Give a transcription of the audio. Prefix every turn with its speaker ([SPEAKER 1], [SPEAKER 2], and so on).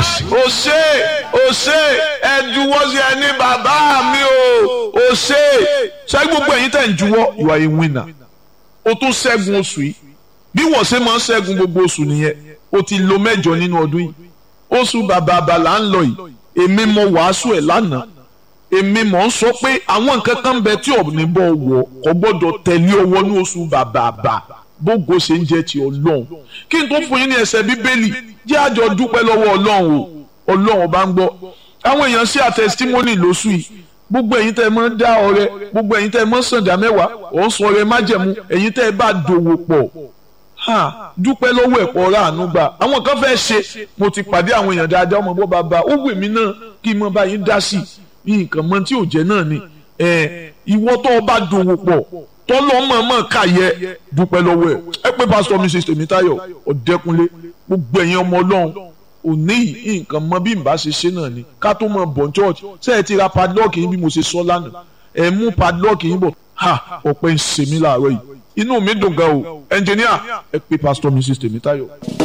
[SPEAKER 1] nice o ṣe o ṣe ẹ juwọ́ sí ẹni bàbá mi o o ṣe ṣé gbogbo ẹ̀yin tẹ̀ ń juwọ́ you are a winner o tún ṣẹ́gun oṣù yìí bí wọ́n ṣe máa ń ṣẹ́gun gbogbo oṣù nìyẹn o ti lo mẹ́jọ nínú ọdún yìí oṣù bàbá àbàlà ń lọ yìí èmi mọ wàásù ẹ̀ lánàá èmi mọ̀ ń sọ pé àwọn nǹkan kan bẹ tí ọ̀nì bọ̀ wọ̀ kò gbọ́dọ̀ tẹ̀lé ọwọ́ ní oṣù bàbá àbà bógo ṣe ń jẹ́ ti ọlọ́run kí n tó fún yín ní ẹsẹ̀ bíbélì jẹ́ àjọ dúpẹ́ lọ́wọ́ ọlọ́run o ọlọ́run bá ń gbọ́ àwọn èèyàn sí àtẹsítímọ́nì lóṣù yìí gbogbo ẹ̀yin tẹ́ ẹ máa ń dá ọrẹ gbogbo ẹ̀yin tẹ́ ẹ máa ń sànjà mẹ́wàá ò ń sọ ọrẹ májẹ̀mú ẹ̀yin tẹ́ ẹ bá dòwò pọ̀ ha dúpẹ́ lọ́wọ́ ẹ̀pọ̀ ọ̀rá àánú gbà àwọn kan fẹ́ ṣe mo ti pàdé àwọn èèyàn dáadáa ọmọ bọ́ bàbá ó wù mí náà kí n mọ báyìí dá sí i nǹkan mọ tí ò jẹ́ náà ni ìwọ tó o bá dòwò pọ̀ tọ́lọ́ mọ̀ọ́mọ̀ káyẹ dúpẹ́ lọ́wọ́ ẹ̀ ẹ pé pásítọ̀ mrs tèmítáyọ̀ ọ̀dẹ́kunlé gbogbo ẹ̀yin ọmọ ọlọ́run òní yìí nǹkan mọ bí n bá ṣe ṣe náà ni ká tó mọ bọ̀ church ṣé ẹ ti ra padlock yín bí mo ṣe sọ lánàá ẹ mú padlock yín bọ̀ ha ọ̀pẹ ń ṣe mí láàárọ̀ yìí inú mi dùn gan o ẹnjìníà ẹ pé pásítọ̀ mrs tèmítáyọ̀.